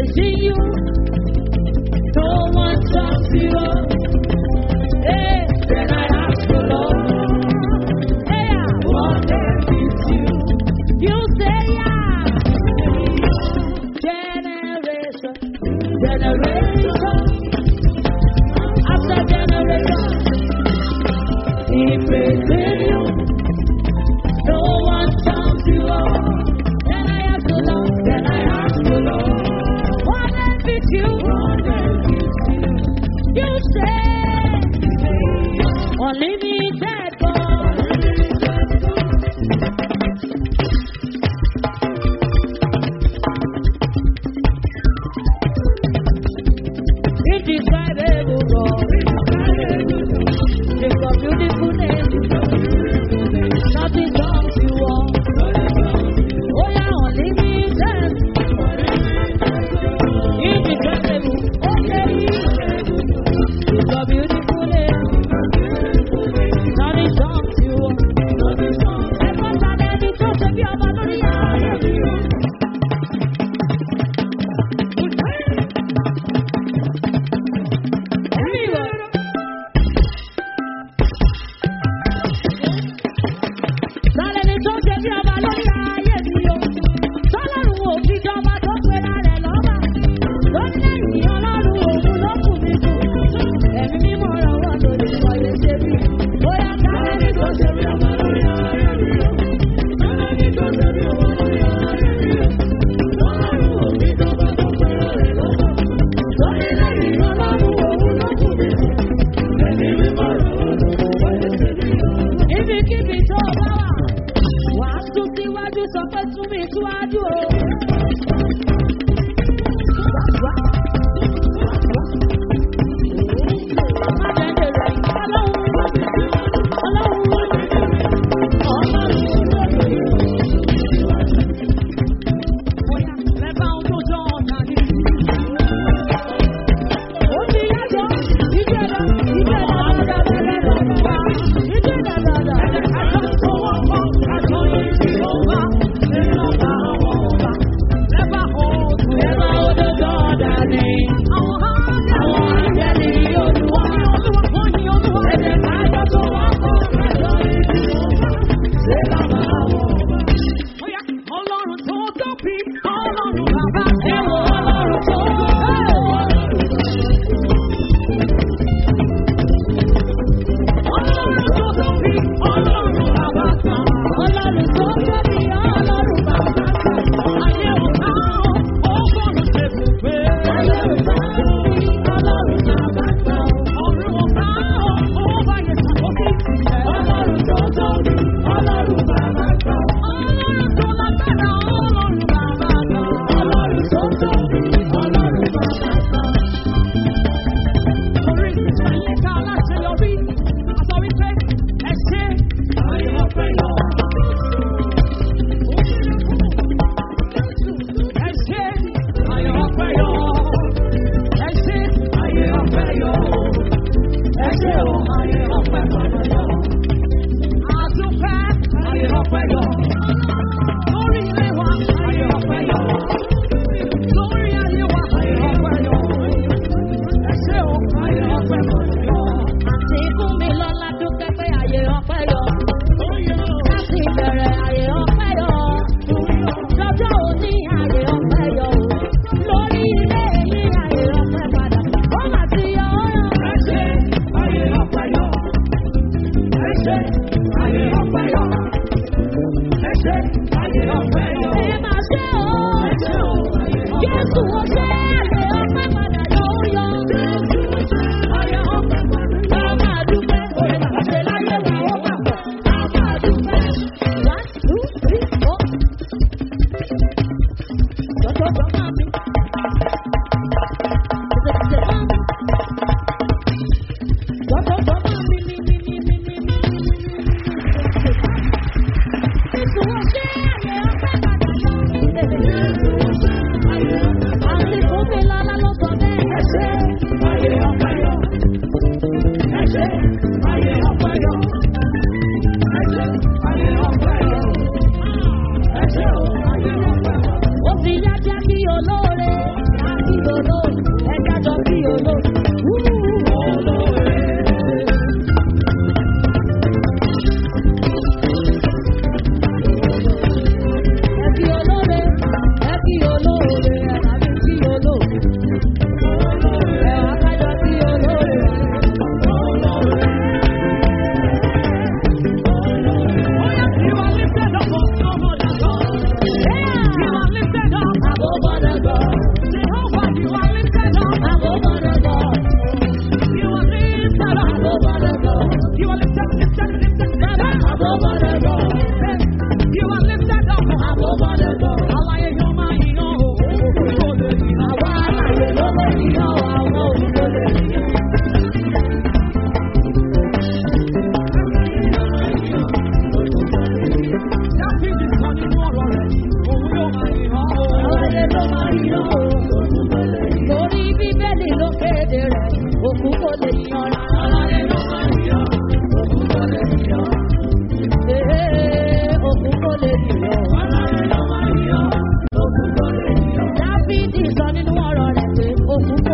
praising you. No one sums you up. Hey, then I ask the Lord. Hey, ah, what benefits you? You say, yeah. Generation, generation, after generation, he praising you. No one sums you up. Then I ask the Lord, then I ask the Lord, what benefits you? What benefits you? You say, unlimited God. Indescribable God. You've got beautiful name. Nothing comes you all. Oh yeah, unlimited. Indescribable. Okay. You've got beautiful name. Nothing comes you all. Ẹ̀fọ́ sálẹ̀ ni tó ṣe bí ọba lórí ayé mi o. Anyway. Sálẹ̀ ni tó ṣe bí ọba lórí ayé mi o. Sọ́lọ́run ò fi jọba tó pera rẹ̀ lọ́ba. Lórílẹ̀-èdè ọlọ́run òun ló kù mí kù. Ẹ̀mí mímọ́ rọwọ́ lórí ìwọ̀ye ṣe bí. Bóyá sálẹ̀ ni tó ṣe bí ọba lórí ayé mi o. Sálẹ̀ ni tó ṣe bí ọba lórí ayé mi o. Sọ́lọ́run ò fi jọba tó pera rẹ̀ lọ́ba. Lórílẹ̀-èdè ọlọ́run òun ló kù mí kù. Ẹ̀mí mímọ́ rọwọ́ lórí ìwọ̀ye ṣe bí. Ibikíbi tó o bá wà, wà á tún síwájú sọ pé tún mi síwájú o. Má jẹ́ jèrè ọlọ́run, ọlọ́run, Bóyá lẹ́bàá ohun tó jọ ọ̀nà ni. Ó ti yàtọ̀, ìjẹ́ lọ, ìjẹ́ lọ, dáadáa, ìjẹ́ dáadáa, àtọ̀tọ̀wọ́ kọ́, àtọ̀yìn tí ó bá, nínú ọba àwọn ọba. Lẹ́bàá ohun lẹ́bàá odò jọ̀ọ̀dà ni. Àwọn àjẹ́ni olúwa, ẹ̀jẹ̀ kájọ tó wọ́n kọ́, àtọ̀yìn tí ó bá, ṣé bàbá àwọn ọba. Bóyá ọlọ́run tó tóbi, ọlọ́run bàbá ẹ̀wọ̀ ọlọ́run tó Ọlọ́run tó tóbi, ọlọ́run bàbá kan. Ọlọ́run tó tóbi, ọlọ́run bàbá kan. Ayé ò ká ó, ó gbọ́dọ̀ ṣe bùgbé. Ayé ò ká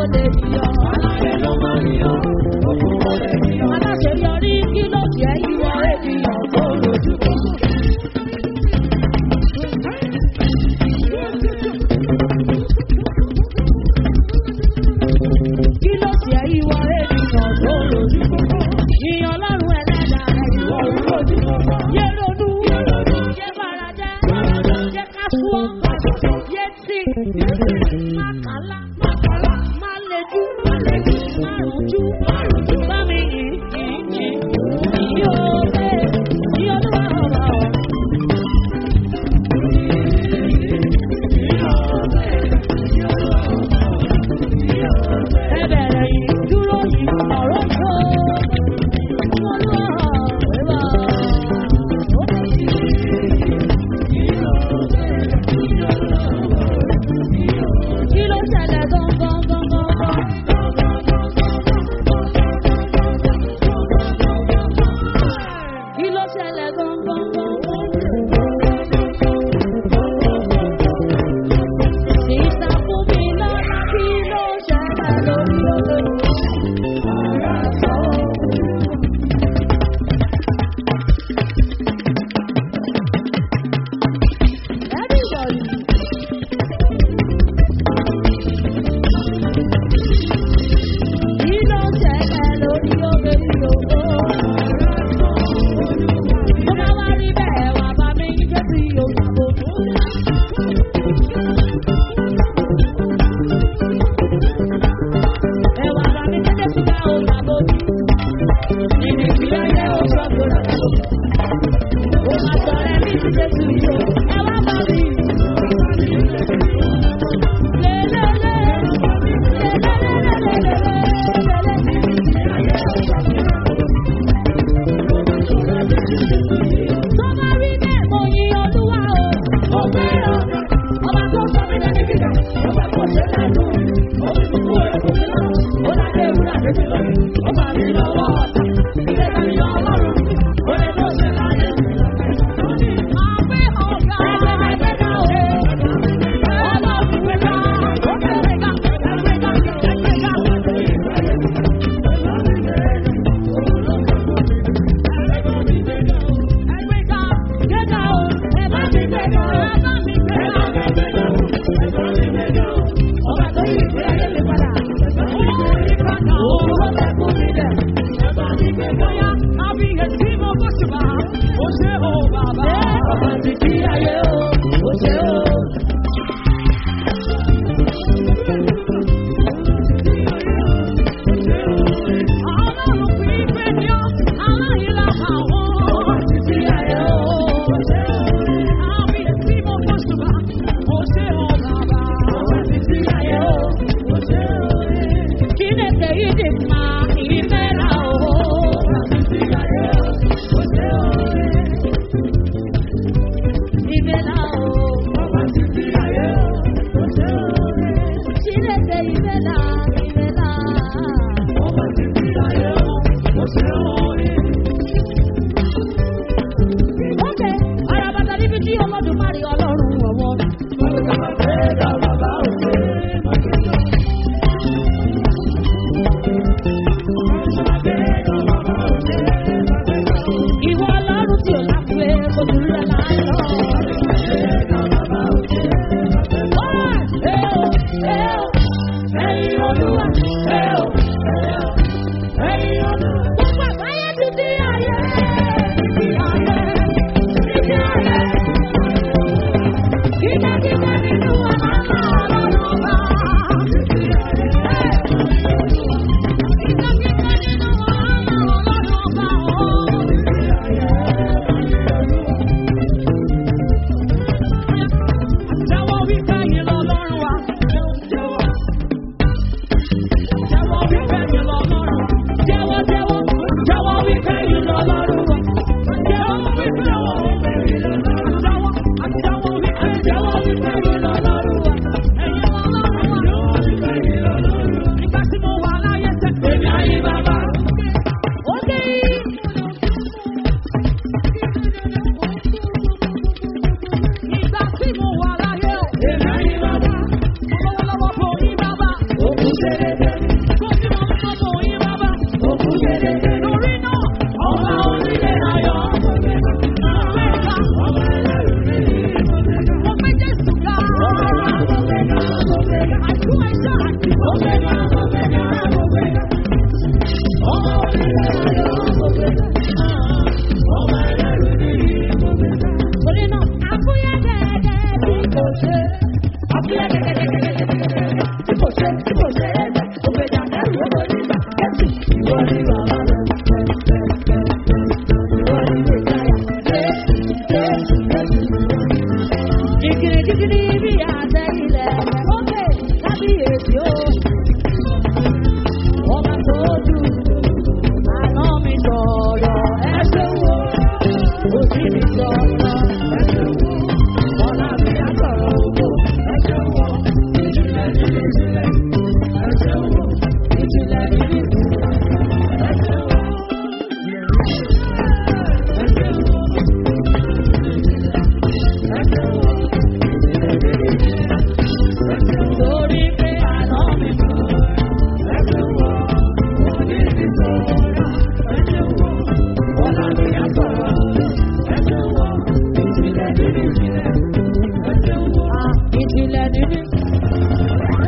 lè yọ. Aláyé ló máa ń yọ, òkú kò lè yọ. Aláṣeyọrí kí ló jẹ́ ìwọ ènìyàn tó lójú kan. Kí ló jẹ́ ìwọ ènìyàn tó lójú kan? Ìyàn ọlọ́run ẹlẹ́dàá rẹ̀ ìwọ lójú kan. Yé ronú, yé farajẹ́, yé kásúọ́, yé tí, má kálá, má lejú, má rújú, bá mi yìn, yìn, yìn. Yí o bẹ́ẹ̀, yí olúwa ọ̀rọ̀ ọ̀. Ẹbẹ̀rẹ̀ yìí dúró yìí ọ̀rọ̀ tó. Olúwa ẹ̀wà. Kí ló ṣẹlẹ̀ gangan gangan? Kí ló ṣẹlẹ̀ gangan gangan? Sísá fún mi lọ́la kí ló ṣẹlẹ̀ lórí olóyún? Everybody. Kí ló ṣẹlẹ̀ lórí olóyún? Tó bá wá rí bẹ́ẹ̀ wá bá mi ní Jésù Yorùbá. Ẹ̀wà bá mi ní Jésù bá o bàbá òbí. Nínú ìpínlẹ̀ ayé o ṣọ́gbó rà lọ. Ó máa sọ̀rọ̀ ẹ̀mí sí Jésù yìí o. Ẹ wá bá mi. Lélẹ́lẹ́. Tó bá rí bẹ́ẹ̀ mo yin Olúwa o. Ọba tó sọ mí lẹ́ni gíga. Ọba tó ṣe lẹ́nu. Omi kúkú rẹ̀ kò sí lọ. Ó dáké ewúrẹ́ àdébí lọ. Ó bá mi lọ́wọ́ ọ̀tá. Ilé ìtàn yọ ọlọ́run. Ó lè tó ṣe láyé. Àbí ọ̀gá ẹgbẹ́ga o. Ọlọ́run gbẹ̀gà. Ó gbẹ̀gà. Ẹgbẹ́ga. Ẹgbẹ́ga. Ẹgbẹ́ga. Gbẹ̀gà o. Ẹ bá mi gbẹ̀gà. Ẹ bá mi gbẹ̀gà. Ọba tó yí ìgbé ayé mi padà. Òun ló fẹ́ kú mi dẹ̀. Bóyá àbíyèsí mo bó ṣùgbọ́n ó ṣe ó bàbá. Ọba ti kí ayé o, ó ṣe ó. Ọlọ́run fi ìfẹ́ ní ọ́, aláìlá àwọn. Ọba ti kí ayé o, ó ṣe ó. Àbíyèsí mo bó ṣùgbọ́n ó ṣe ó bàbá. Ọba ti kí ayé o, ó ṣe ó. Chineke ịdị mma imela o. Imela o. Chineke imela imela. Oke, arabata níbi tí Olódùmarè Ọlọ́run ọ̀wọ́. Ìwọ Ọlọ́run tí ò láfiwé kò sí rẹ̀ láàárọ̀. Ó, ẹ o, ẹ o, ẹ̀yin Olúwa, ẹ o, ẹ o, ẹ̀yin Olúwa. Gbogbo àgbáyé ti di ayé, ti ayé, ti ayé. Kíkẹ́kíkẹ́ nínú àlànà Ọlọ́run ọba. Kíkẹ́kíkẹ́ nínú àlànà Ọlọ́run ọba o. Jẹ́wọ́ wípé yín lọ́lọ́run wa. Jẹ́wọ́ wípé yín lọ́lọ́run. Jẹ́wọ́ jẹ́wọ́. Jẹ́wọ́ wípé yín lọ́lọ́run wa. Jẹ́wọ́ wípé jẹ́wọ́. Jẹ́wọ́ jẹ́wọ́ wípé jẹ́wọ́ wípé yín lọ́lọ́run wa. Ẹ̀yin lọ́lọ́run wa. Nígbà tí mo wà láyé tẹ́. Èmi ayé bàbá. Ó dé. Nígbà tí mo wà láyé. Èmi ayé bàbá. Lọ́wọ́lọ́wọ́ kò ní bàbá. Òkú ṣẹlẹ̀ ṣe tí kò ṣe é jẹ ògbèjà kẹrù owó nígbà kẹsì ìwọ ni bàbá rẹ ìwọ ni mẹsáyà jésù jésù jésù. jìgìrì jìgìrì bí àtẹ ilẹ̀ ókè kábíyèsí o. ọba tó dùn àná mi sọ̀rọ̀ ẹ ṣe wo òjì mi sọ̀rọ̀ ẹ ṣe wo ọ̀la mi á sọ̀rọ̀ ògbó ẹ ṣe wo ìjìnlẹ̀ nínú ìjìnlẹ̀ ẹ ṣe wo ìjìnlẹ̀ nínú ìjìnlẹ̀ ẹ ṣe wo. Torí pé àná mi sọ̀rọ̀ ẹ ṣe wo òjì mi sọ̀rọ̀ ẹ ṣe wo ọ̀la mi á sọ̀rọ̀ ẹ ṣe wo ìjìnlẹ̀ nínú ìjìnlẹ̀ ẹ ṣe wo ìjìnlẹ̀ nínú ìjìnlẹ̀.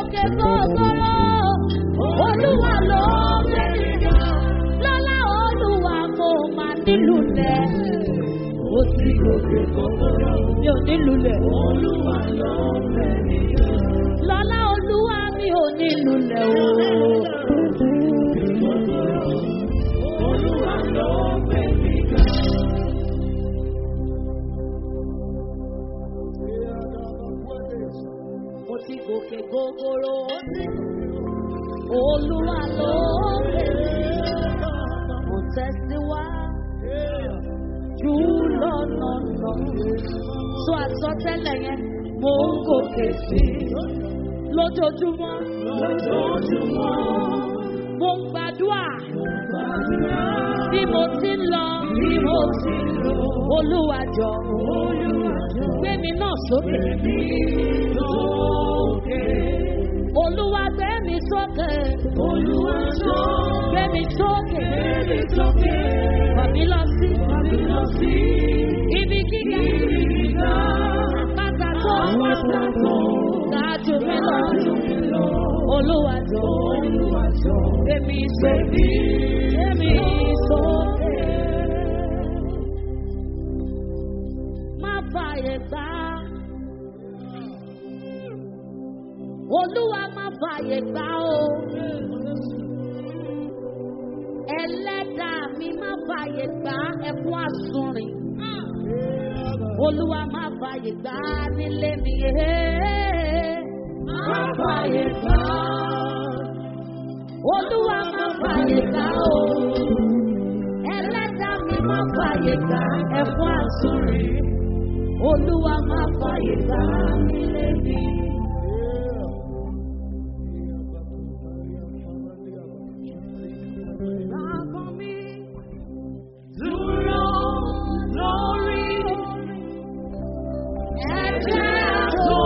gòkè gbogbooro. Olúwa ló gbé mi ga. Lọ́lá Olúwa mo máa nílùú lẹ̀. Ó ti gòkè gbogbooro. Mi ò nílùú lẹ̀. Olúwa ló gbé mi ga. Lọ́lá Olúwa mi ò nílùú lẹ̀ o. Olúwa ló gbé mi ga. Mo ti gòkè gogoro. Olúwa ló bèrè. Mo tẹ̀síwájú lọ́nà lọ. Sọ àsọtẹ́lẹ̀ yẹn, mo ń gòkè sí i. Lójoojúmọ́. Lójoojúmọ́. Mo ń gbàdúrà. Bí mo ti ń lọ. Bí mo ti ń lọ. Olúwa jọ. Olúwa jọ. Gbé mi náà sókè. Sókè. Olúwa gbé mi sókè. Olúwa jọ. Gbé mi sókè. Gbé mi sókè. Fàmí lọ sí. Fàmí lọ sí. Ibi gíga. Ibi gíga. Àpáta tó. Àpáta tó. Gájú mi lọ. Gájú mi lọ. Olúwa jọ. Olúwa jọ. Gbé mi sókè. Gbé mi sókè. Má fàyè gbà. Olúwa má fàyè gbà o. Ẹlẹ́dàá mi má fàyè gbà ẹkún àsunrìn. Olúwa má fàyè gbà nílé mi. Má fàyè gbà. Olúwa má fàyè gbà o. Ẹlẹ́dàá mi má fàyè gbà ẹkún àsunrìn. Olúwa má fàyè gbà nílé mi. Bàbá mi dúró lórí ẹ̀jẹ̀ àtọ̀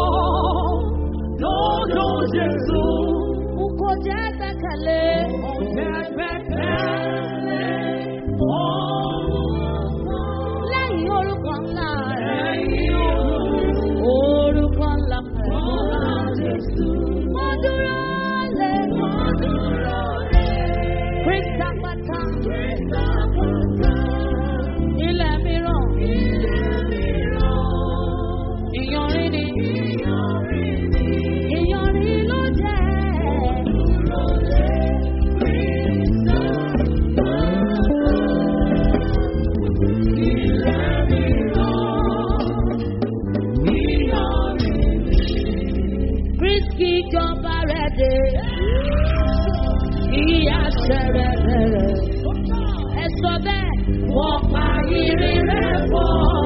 lọ́dọ̀ Jésù. N kò jẹ́ gbẹ́kẹ̀lé. Mo jẹ́ gbẹ́kẹ̀lé. Lẹ́yìn orúkọ ńlá rẹ̀. Lẹ́yìn orúkọ ńlá rẹ̀. Mo dúró lé. Mo dúró lé. Krista pata. Krista pata. Ilẹ̀ mìíràn. Ilẹ̀ mìíràn. Ìyanrin ni. Ìyanrin ni. Ìyanrin ló jẹ́. Dúró lé. Krista pata. Ilẹ̀ mìíràn. Ìyanrin ni. Kristi jọba rẹ̀ dé ìyá ṣẹlẹ̀ rẹ̀. Ẹ sọ bẹ́ẹ̀, wọ́n pa irin rẹ̀ pọ̀.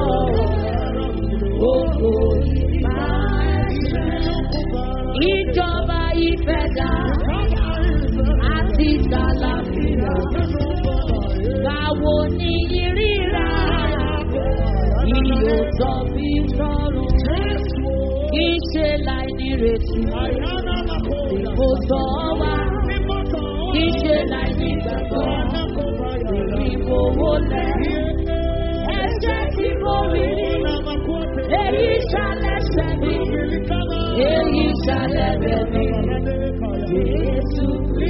Gbogbo ìgbà ẹ̀ṣẹ̀. Ìjọba ìfẹ̀dá àti ìsàlàfíà. Báwo ni ìríra? Ìyòtọ̀ bí sọ̀rọ̀. Kì í ṣe láì nírètí. Kò sọ wá kì í ṣe láì ní ìgbàgbọ́. Ìfowó lẹ̀. Ẹ̀jẹ̀ tí mo rí ni. Èyí ṣàlẹ̀ṣẹ̀ mi. Èyí ṣàlẹ̀bẹ̀ mi. Jésù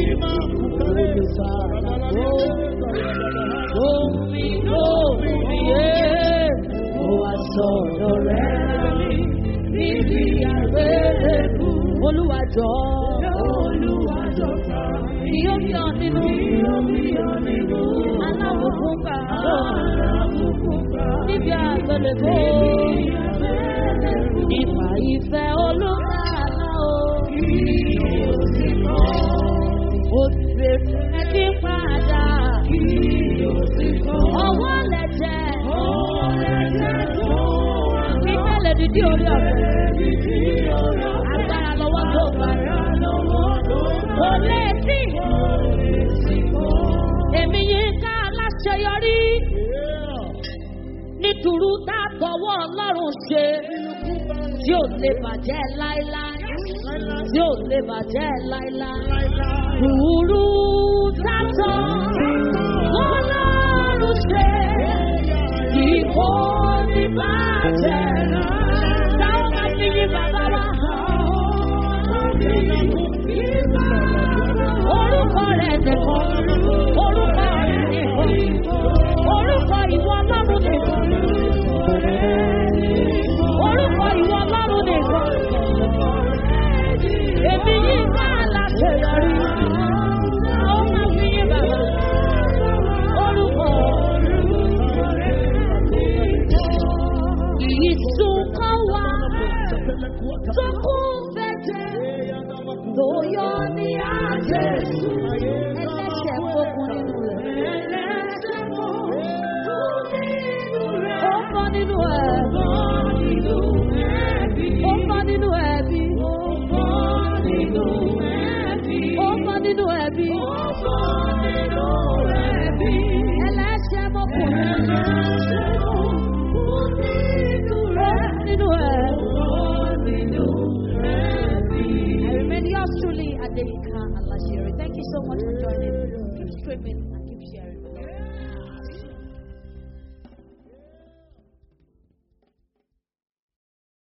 ohun mi lóhùn mi yé. Mo wá sọ̀rọ̀ rẹ̀ níbi àgbélébù. Olúwa jọ. Olúwa jọ fà mí. Ìyó mi ọ̀ nínú. Ìyó mi ọ̀ nínú. Alábùkún gbà. Alábùkún gbà. Níbi àgbélébù. Níbi àgbélébù. Ìfà ìfẹ́ olúkàlà o. Ìyó sì kọ́. Òṣèré ẹbí padà. Ìyó sì kọ́. Ọwọ́ lẹ̀jẹ̀. Ọwọ́ lẹ̀jẹ̀ tó wà lọ. Ìfẹ́lẹ̀ dídí orí ọ̀fẹ́. Agbára lọ́wọ́ tó bá Kò lè sí. Èmi yìí ká aláṣeyọrí. Nítorí tá a tọwọ́ Ọlọ́run ṣe. Tí ò lè bàjẹ́ láéláé. Tí ò lè bàjẹ́ láéláé. Rúurú sátọ̀. Ọlọ́run ṣe. Kì kò ní bàjẹ́ náà. Táwọn máa fi yí bàbá wa hàn. nìkan. Orúkọ rẹ̀ nìkan. Orúkọ ìwọ ọlọ́run nìkan. Orúkọ ìwọ ọlọ́run nìkan. Èmi yìí bá aláṣeyọrí. Àwọn máa fi yín bàbá. Orúkọ. Ìsùn kan wà tó kún fẹ́jẹ̀ tó yọ ní àjẹsù. Ẹlẹ́ṣẹ̀ fokùn nínú rẹ̀. Ẹlẹ́ṣẹ̀ fokùn nínú rẹ̀. Ó fọ́ nínú ẹ̀. Ó fọ́ nínú ẹ̀bí. Ó fọ́ nínú ẹ̀bí. Ó fọ́ nínú ẹ̀bí. Ó fọ́ nínú ẹ̀bí. Ẹlẹ́ṣẹ̀ mọ́kùnrin. Ẹlẹ́ṣẹ̀ mọ́kùnrin nínú rẹ̀. Nínú ẹ̀. I remain yours truly, Adeyinka Alashere. Thank you so much for joining. Keep streaming.